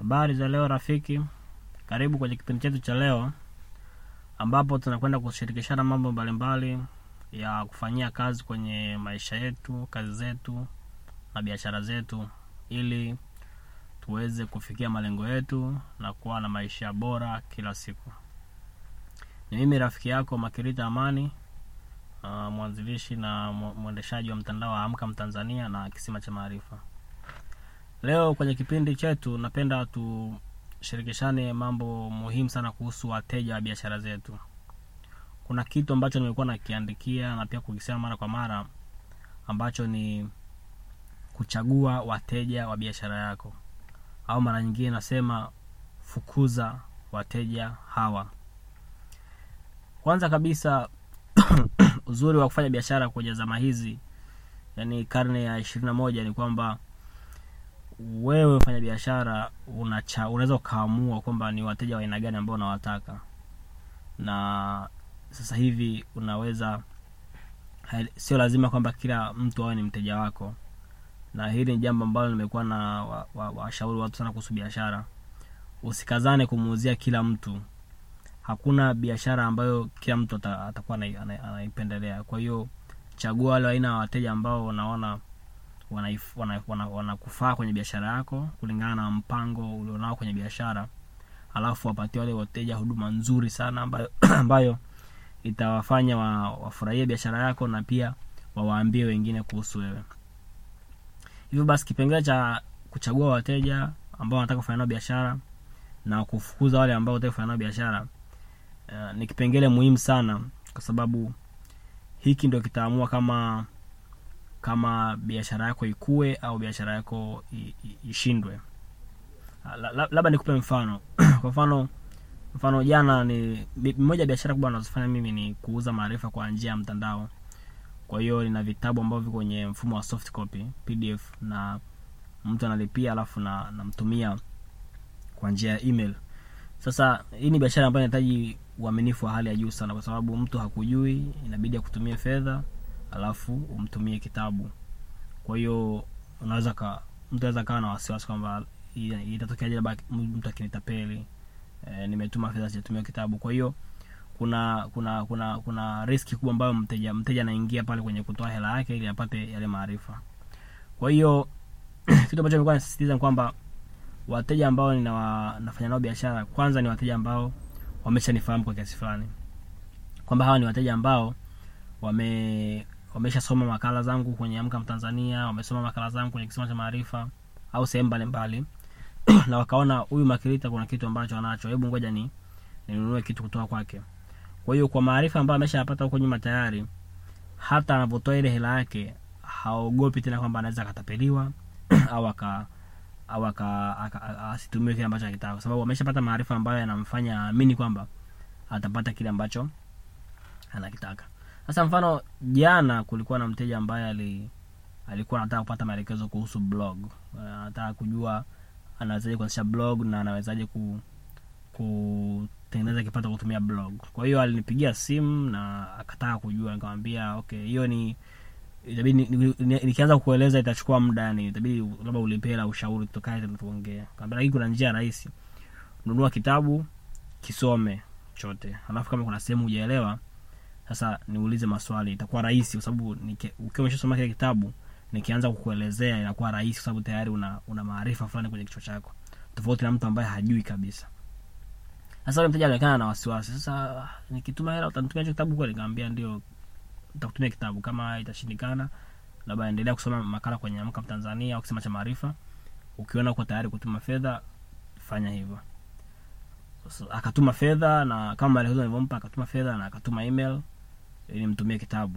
Habari za leo rafiki, karibu kwenye kipindi chetu cha leo ambapo tunakwenda kushirikishana mambo mbalimbali ya kufanyia kazi kwenye maisha yetu, kazi zetu na biashara zetu, ili tuweze kufikia malengo yetu na kuwa na maisha bora kila siku. Ni mimi rafiki yako Makirita Amani, uh, mwanzilishi na mw- mwendeshaji wa mtandao wa Amka Mtanzania na Kisima cha Maarifa. Leo kwenye kipindi chetu napenda tushirikishane mambo muhimu sana kuhusu wateja wa biashara zetu. Kuna kitu ambacho nimekuwa nakiandikia na pia kukisema mara kwa mara ambacho ni kuchagua wateja wa biashara yako, au mara nyingine nasema fukuza wateja hawa. Kwanza kabisa uzuri wa kufanya biashara kwenye zama hizi, yani karne ya ishirini na moja, ni kwamba wewe mfanya biashara unacha unaweza ukaamua kwamba ni wateja wa aina gani ambao unawataka na sasa hivi unaweza hai- sio lazima kwamba kila mtu awe ni mteja wako na hili ni jambo ambalo nimekuwa na washauri wa, wa washauri watu sana kuhusu biashara usikazane kumuuzia kila mtu hakuna biashara ambayo kila mtu ata- atakuwa anai- ana- anaipendelea kwa hiyo chagua wale aina ya wateja ambao unaona wanaif- wana- wana- wanakufaa kwenye biashara yako kulingana na mpango ulionao kwenye biashara alafu wapatie wale wateja huduma nzuri sana ambayo, ambayo itawafanya wa, wafurahie biashara yako na pia wawaambie wengine kuhusu wewe hivyo basi kipengele cha kuchagua wateja ambao wanataka kufanya nao biashara na kufukuza wale ambao wanataka kufanya nao biashara uh, ni kipengele muhimu sana kwa sababu hiki ndio kitaamua kama kama biashara yako ikue au biashara yako i- i- ishindwe Ah, la- la- labda nikupe mfano kwa mfano mfano jana ni bi- moja ya biashara kubwa nazofanya mimi ni kuuza maarifa kwa njia ya mtandao kwa hiyo nina vitabu ambavyo viko kwenye mfumo wa soft copy pdf na mtu analipia alafu na namtumia kwa njia ya email sasa hii ni biashara ambayo inahitaji uaminifu wa hali ya juu sana kwa sababu mtu hakujui inabidi akutumie fedha alafu umtumie kitabu kwa hiyo unaweza ka mtu anaweza kawa na wasiwasi kwamba i- itatokeaje labda mtu akinitapeli e, nimetuma fedha sijatumia kitabu kwa hiyo kuna kuna kuna kuna riski kubwa ambayo mteja mteja anaingia pale kwenye kutoa hela yake ili apate yale maarifa kwa hiyo kitu ambacho nilikuwa nasisitiza ni kwamba wateja ambao ninawa, nafanya nao biashara kwanza ni wateja ambao wameshanifahamu kwa kiasi fulani kwamba hawa ni wateja ambao wame wameshasoma makala zangu kwenye amka mtanzania wamesoma makala zangu kwenye kisima cha maarifa au sehemu mbalimbali na wakaona huyu makirita kuna kitu ambacho anacho hebu ngoja ni ninunue kitu kutoka kwake kwa hiyo kwa maarifa ambayo ameshayapata huko nyuma tayari hata anapotoa ile hela yake haogopi tena kwamba anaweza akatapeliwa au aka au aka- aka- aka- asitumie kile ambacho akitaka kwa sababu ameshapata maarifa ambayo yanamfanya aamini kwamba atapata kile ambacho anakitaka sasa mfano jana kulikuwa na mteja ambaye ali alikuwa anataka kupata maelekezo kuhusu blog Eh, anataka kujua anawezaje kuanzisha blog na anawezaje ku kutengeneza kipato kwa kutumia blog kwa hiyo alinipigia simu na akataka kujua nikamwambia okay hiyo ni itabidi ni- ni- ni- nikianza kueleza itachukua muda yani itabidi labda ulipie hela ushauri tukae tena tuongee kaambia lakini kuna njia rahisi nunua kitabu kisome chote alafu kama kuna sehemu hujaelewa sasa niulize maswali itakuwa rahisi kwa sababu niki- ukiwa umeshasoma kile kitabu nikianza kukuelezea inakuwa rahisi kwa sababu tayari una, una maarifa fulani kwenye kichwa chako tofauti na mtu ambaye hajui kabisa sasa yule mteja alionekana na wasiwasi sasa nikituma hela utanitumia hicho kitabu kweli nikamwambia ndio nitakutumia kitabu kama itashindikana labda endelea kusoma makala kwenye amka mtanzania au kisema cha maarifa ukiona uko tayari kutuma fedha fanya hivyo so, akatuma fedha na kama maelekezo nilivyompa akatuma fedha na akatuma email ili mtumie kitabu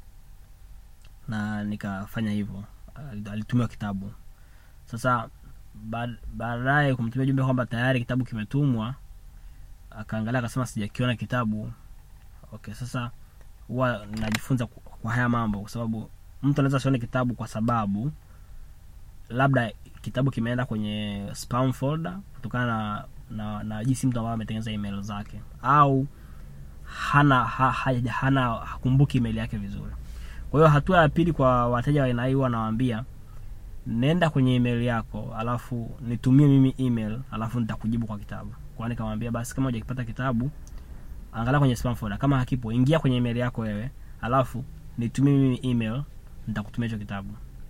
na nikafanya hivyo Al- alitumiwa kitabu sasa baad- baadaye kumtumia jumbe kwamba tayari kitabu kimetumwa akaangalia akasema sijakiona kitabu okay sasa huwa najifunza ku- kwa haya mambo kwa sababu mtu anaweza asione kitabu kwa sababu labda kitabu kimeenda kwenye spam folder kutokana na na, na jinsi mtu ambaye ametengeneza email zake au hana ha, ha, hana hakumbuki email yake vizuri kwa hiyo hatua ya pili kwa wateja wa aina hii huwa nawaambia nenda kwenye email yako alafu nitumie mimi email alafu nitakujibu kwa kitabu kwa nikamwambia basi kama hujakipata kitabu angalia kwenye spam folder kama hakipo ingia kwenye email yako wewe alafu nitumie mimi email nitakutumia hicho kitabu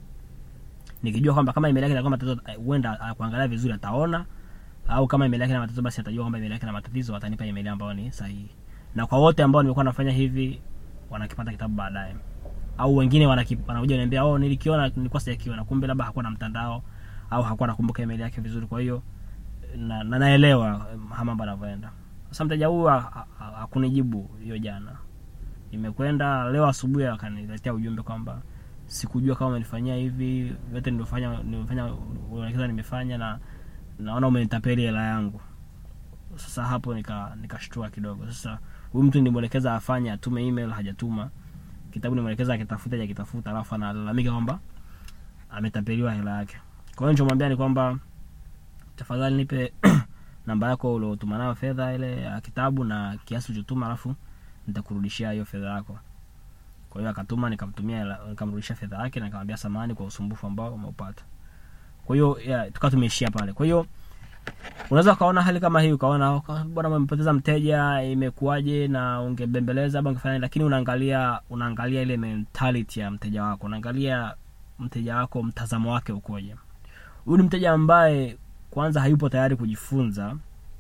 nikijua kwamba kama email yake ina matatizo eh, huenda ah, kuangalia vizuri ataona au kama email yake ina matatizo basi atajua kwamba email yake ina matatizo atanipa email ambayo ni sahihi na kwa wote ambao nimekuwa nafanya hivi wanakipata kitabu baadaye au wengine wanaki- wanakuja niambia oh nilikiona nilikuwa sijakiona kumbe labda hakuwa na mtandao au hakuwa nakumbuka email yake vizuri kwa hiyo na, na naelewa eh, haya mambo yanavyoenda sasa mteja huyu ha- ha- ha- hakunijibu hiyo jana imekwenda leo asubuhi akaniletea ujumbe kwamba sikujua kama umenifanyia hivi vyote nilivyofanya nimefanya unaelekeza nimefanya na naona umenitapeli hela yangu sasa hapo nika nikashtua kidogo sasa huyu mtu nilimwelekeza afanye atume email hajatuma kitabu nimwelekeza akitafuta hajakitafuta alafu analalamika kwamba ametapeliwa hela yake kwa hiyo nichomwambia ni kwamba tafadhali nipe namba yako uliotuma nayo fedha ile ya kitabu na kiasi ulichotuma alafu nitakurudishia hiyo fedha yako kwa hiyo akatuma nikamtumia hela- nikamrudishia fedha yake na nikamwambia samani kwa usumbufu ambao umeupata kwa hiyo yeah, tukawa tumeishia pale kwa hiyo unaweza ukaona hali kama hii ukaona "Oh, bwana umempoteza mteja imekuwaje na ungebembeleza labda ungefanya nini?" lakini unaangalia unaangalia ile mentality ya mteja wako unaangalia mteja wako mtazamo wake ukoje huyu ni mteja ambaye kwanza hayupo tayari kujifunza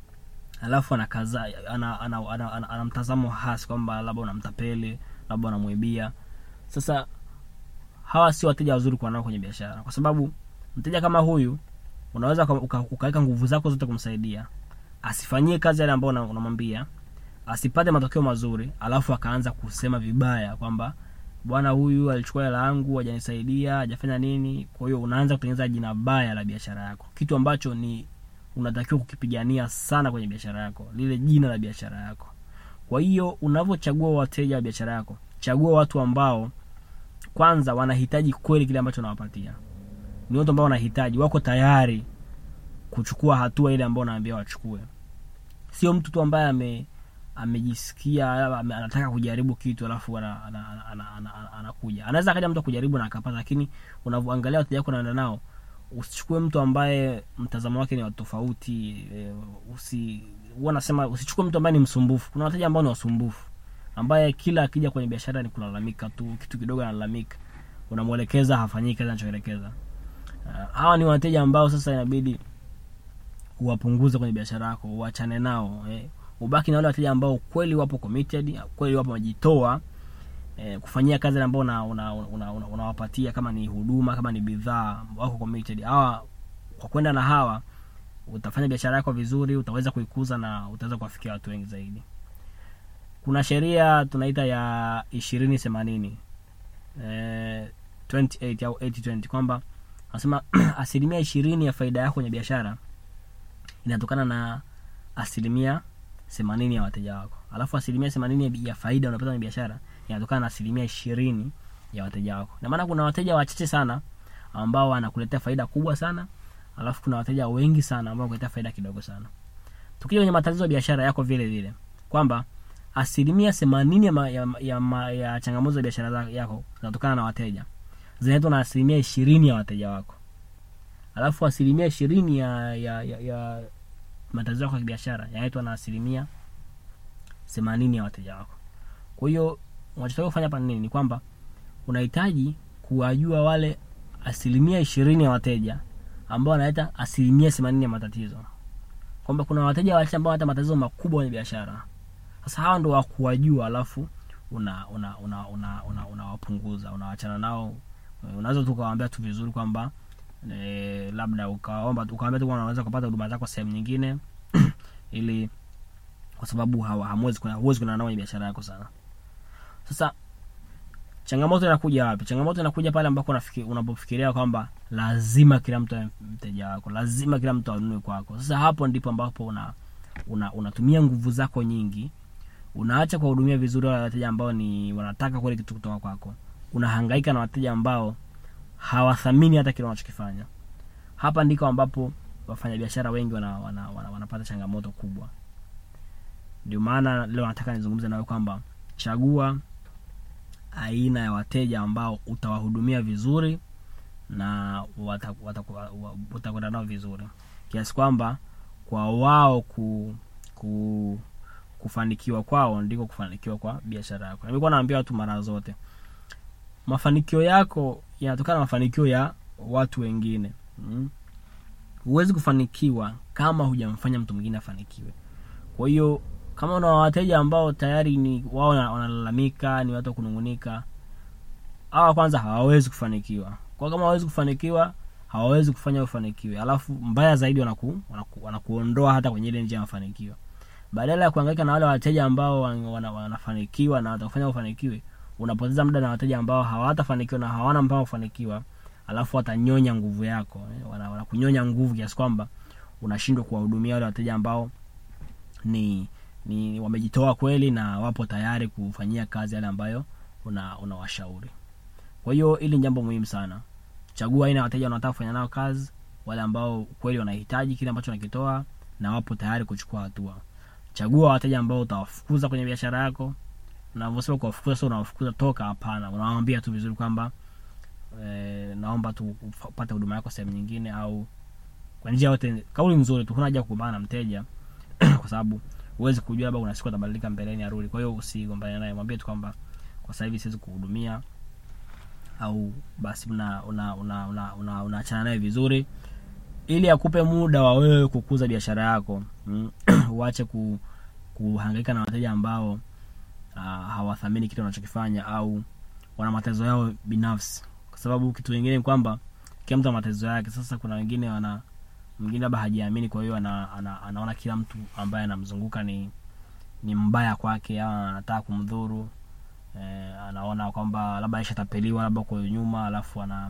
alafu anakaza ana, ana, ana, ana, ana, ana mtazamo hasi kwamba labda unamtapeli labda unamwibia sasa hawa si wateja wazuri kuwa nao kwenye biashara kwa sababu mteja kama huyu unaweza uka- uka- ukaweka nguvu zako zote kumsaidia asifanyie kazi yale ambayo una- unamwambia asipate matokeo mazuri alafu akaanza kusema vibaya kwamba bwana huyu alichukua hela yangu hajanisaidia hajafanya nini kwa hiyo unaanza kutengeneza jina baya la biashara yako kitu ambacho ni unatakiwa kukipigania sana kwenye biashara yako lile jina la biashara yako kwa hiyo unavyochagua wateja wa biashara yako chagua watu ambao kwanza wanahitaji kweli kile ambacho unawapatia ni watu ambao wanahitaji wako tayari kuchukua hatua ile ambao unaambia wachukue sio mtu tu ambaye ame amejisikia labda ame- anataka kujaribu kitu alafu ana- ana- ana- ana- ana- ana- anakuja anaweza akaja mtu kujaribu na akapata lakini unavyoangalia wateja wako naenda nao usichukue mtu ambaye mtazamo wake ni wa tofauti e, usi huwa nasema usichukue mtu ambaye ni msumbufu kuna wateja ambao ni wasumbufu ambaye kila akija kwenye biashara ni kulalamika tu kitu kidogo analalamika unamwelekeza hafanyii kazi anachoelekeza uh, hawa ni wateja ambao sasa inabidi uwapunguze kwenye biashara yako uachane nao eh. ubaki na wale wateja ambao kweli wapo committed kweli wapo wamejitoa eh, kufanyia kazi ile ambao unawapatia una, una, una, unawapatia kama ni huduma kama ni bidhaa wako committed hawa kwa kwenda na hawa utafanya biashara yako vizuri utaweza kuikuza na utaweza kuwafikia watu wengi zaidi kuna sheria tunaita ya ishirini themanini eh, 28 au 80 kwamba anasema asilimia ishirini ya faida yako kwenye biashara inatokana na asilimia themanini ya wateja wako alafu asilimia themanini ya faida unapata kwenye biashara inatokana na asilimia ishirini ya wateja wako na maana kuna wateja wachache sana ambao wanakuletea faida kubwa sana alafu kuna wateja wengi sana ambao wanakuletea faida kidogo sana tukija kwenye matatizo ya biashara yako vile vile kwamba asilimia themanini ya, ma- ya, ya, ma- ya changamoto za biashara za- yako zinatokana na wateja zinaletwa na asilimia ishirini ya wateja wako alafu asilimia ishirini ya, ya, ya, ya matatizo yako ya biashara yanaletwa na asilimia themanini ya wateja wako kwa hiyo unachotakiwa kufanya hapa ni nini ni kwamba unahitaji kuwajua wale asilimia ishirini ya wateja ambao wanaleta asilimia themanini ya matatizo kwamba kuna wateja wachache ambao wanaleta matatizo makubwa kwenye biashara sasa hawa ndo wakuwajua alafu una una una una una unawapunguza unawachana nao unaweza tu ukawaambia tu vizuri kwamba e, labda ukaomba ukawaambia tu kwamba unaweza kupata huduma zako sehemu nyingine ili kwa sababu hawa- hamwezi kuna huwezi kuna nao kwenye biashara yako sana sasa changamoto inakuja wapi changamoto inakuja pale ambako unafiki- unapofikiria kwamba lazima kila mtu awe mteja wako lazima kila mtu anunue kwako sasa hapo ndipo ambapo una una unatumia nguvu zako nyingi unaacha kuwahudumia vizuri wale wateja ambao ni wanataka kweli kitu kutoka kwako unahangaika na wateja ambao hawathamini hata kile unachokifanya hapa ndiko ambapo wafanyabiashara wengi wana, wana, wana, wanapata changamoto kubwa ndio maana leo nataka nizungumze nawe kwamba chagua aina ya wateja ambao utawahudumia vizuri na wata- wata- wa- utakwenda nao vizuri kiasi kwamba kwa wao ku, ku kufanikiwa kwao ndiko kufanikiwa kwa biashara yako nimekuwa naambia watu mara zote mafanikio yako yanatokana na mafanikio ya watu wengine mm? huwezi kufanikiwa kama hujamfanya mtu mwingine afanikiwe kwa hiyo kama una wateja ambao tayari ni wao wana- wanalalamika ni watu wa kunungunika hawa kwanza hawawezi kufanikiwa kwa kama hawawezi kufanikiwa hawawezi kufanya ufanikiwe alafu mbaya zaidi wanaku, wanaku, wanakuondoa hata kwenye ile njia ya mafanikio badala ya kuangaika na wale wateja ambao wan- wana- wanafanikiwa na watakufanya ufanikiwe unapoteza muda na wateja ambao hawatafanikiwa na hawana mpango wa kufanikiwa alafu watanyonya nguvu yako eh, wana- wanakunyonya nguvu kiasi kwamba unashindwa kuwahudumia wale wateja ambao ni ni wamejitoa kweli na wapo tayari kufanyia kazi yale ambayo una unawashauri kwa hiyo hili ni jambo muhimu sana chagua aina ya wateja unaotaka kufanya nao kazi wale ambao kweli wanahitaji kile ambacho nakitoa na wapo tayari kuchukua hatua chagua wateja ambao utawafukuza kwenye biashara yako navyosema kuwafukuza sio unawafukuza toka hapana unawaambia tu vizuri kwamba e, naomba tu upate huduma yako sehemu nyingine au kwa njia yote kauli nzuri tu huna haja ya kugombana na mteja kwa sababu huwezi kujua labda kuna siku atabadilika mbeleni arudi kwa hiyo usigombane naye mwambie tu kwamba kwa sasa hivi siwezi kuhudumia au basi una una una una, una, unaachana naye vizuri ili akupe muda wa wewe kukuza biashara yako mm. uache ku, kuhangaika na wateja ambao uh, hawathamini kitu unachokifanya au wana matezo yao binafsi kwa sababu kitu kingine ni kwamba kila mtu ana matezo yake sasa kuna wengine wana mwingine labda hajiamini kwa hiyo ana, ana, anaona kila mtu ambaye anamzunguka ni ni mbaya kwake au anataka kumdhuru eh, anaona kwamba labda aishatapeliwa labda kwa nyuma alafu ana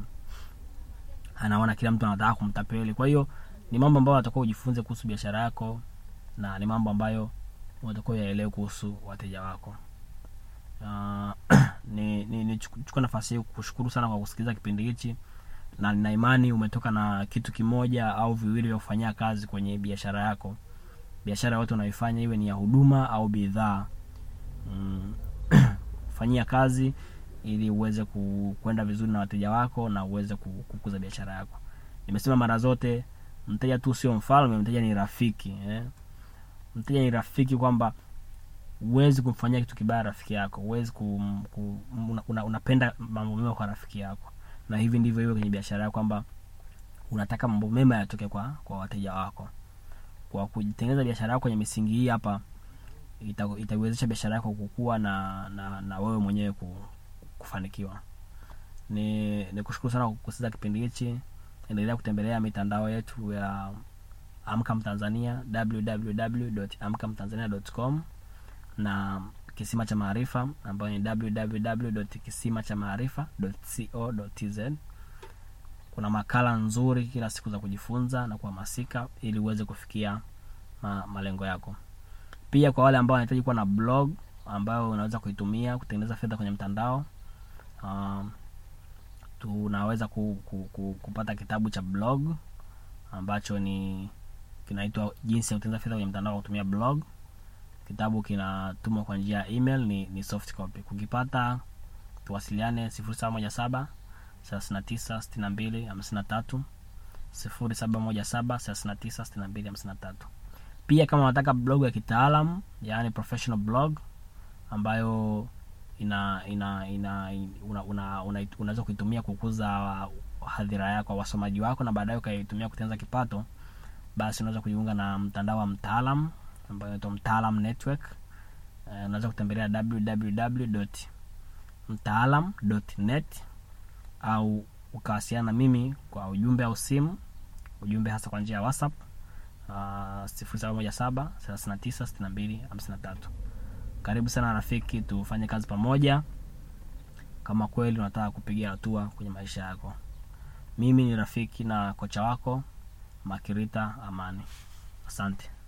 anaona kila mtu anataka kumtapeli kwa hiyo ni mambo ambayo atakuwa ujifunze kuhusu biashara yako na ni mambo ambayo unatakiwa yaelewe kuhusu wateja wako uh, ni, ni, ni chukua nafasi hii kushukuru sana kwa kusikiliza kipindi hichi na nina imani umetoka na kitu kimoja au viwili vya kufanyia kazi kwenye biashara yako biashara yote unayoifanya iwe ni ya huduma au bidhaa mm, fanyia kazi ili uweze ku, kwenda vizuri na wateja wako na uweze ku- kukuza biashara yako nimesema mara zote mteja tu sio mfalme mteja ni rafiki eh? mteja ni rafiki kwamba huwezi kumfanyia kitu kibaya rafiki yako huwezi kum, kum, una, una, unapenda mambo mema kwa rafiki yako na hivi ndivyo hivyo kwenye biashara yako kwamba unataka mambo mema yatoke kwa kwa wateja wako kwa kutengeneza biashara yako kwenye misingi hii hapa ita- itaiwezesha biashara yako kukua na, na, na wewe mwenyewe ku, kufanikiwa ni ni kushukuru sana kwa kusikiza kipindi hichi endelea kutembelea mitandao yetu ya amkam tanzania www.amkamtanzania.com na kisima cha maarifa ambayo ni www.kisimachamaarifa.co.tz kuna makala nzuri kila siku za kujifunza na kuhamasika ili uweze kufikia ma, malengo yako pia kwa wale ambao wanahitaji kuwa na blog ambayo unaweza kuitumia kutengeneza fedha kwenye mtandao um, tunaweza ku, ku, ku, kupata kitabu cha blog ambacho ni kinaitwa jinsi ya kutengeneza fedha kwenye mtandao kwa kutumia blog kitabu kinatumwa kwa njia ya email ni, ni soft copy kukipata tuwasiliane 0717 39 62 53 0717 39 62 53 pia kama unataka blog ya kitaalam yaani professional blog ambayo ina ina ina una, una, una, unaweza kuitumia kukuza hadhira yako wasomaji wako na baadaye ukaitumia kutengeneza kipato basi unaweza kujiunga na mtandao wa mtaalam ambayo inaitwa mtaalam network uh, unaweza kutembelea www mtaalam.net au ukawasiliana na mimi kwa ujumbe au simu ujumbe hasa kwa njia ya whatsapp uh, 0717 39 62 53 karibu sana rafiki tufanye kazi pamoja kama kweli unataka kupiga hatua kwenye maisha yako mimi ni rafiki na kocha wako makirita amani asante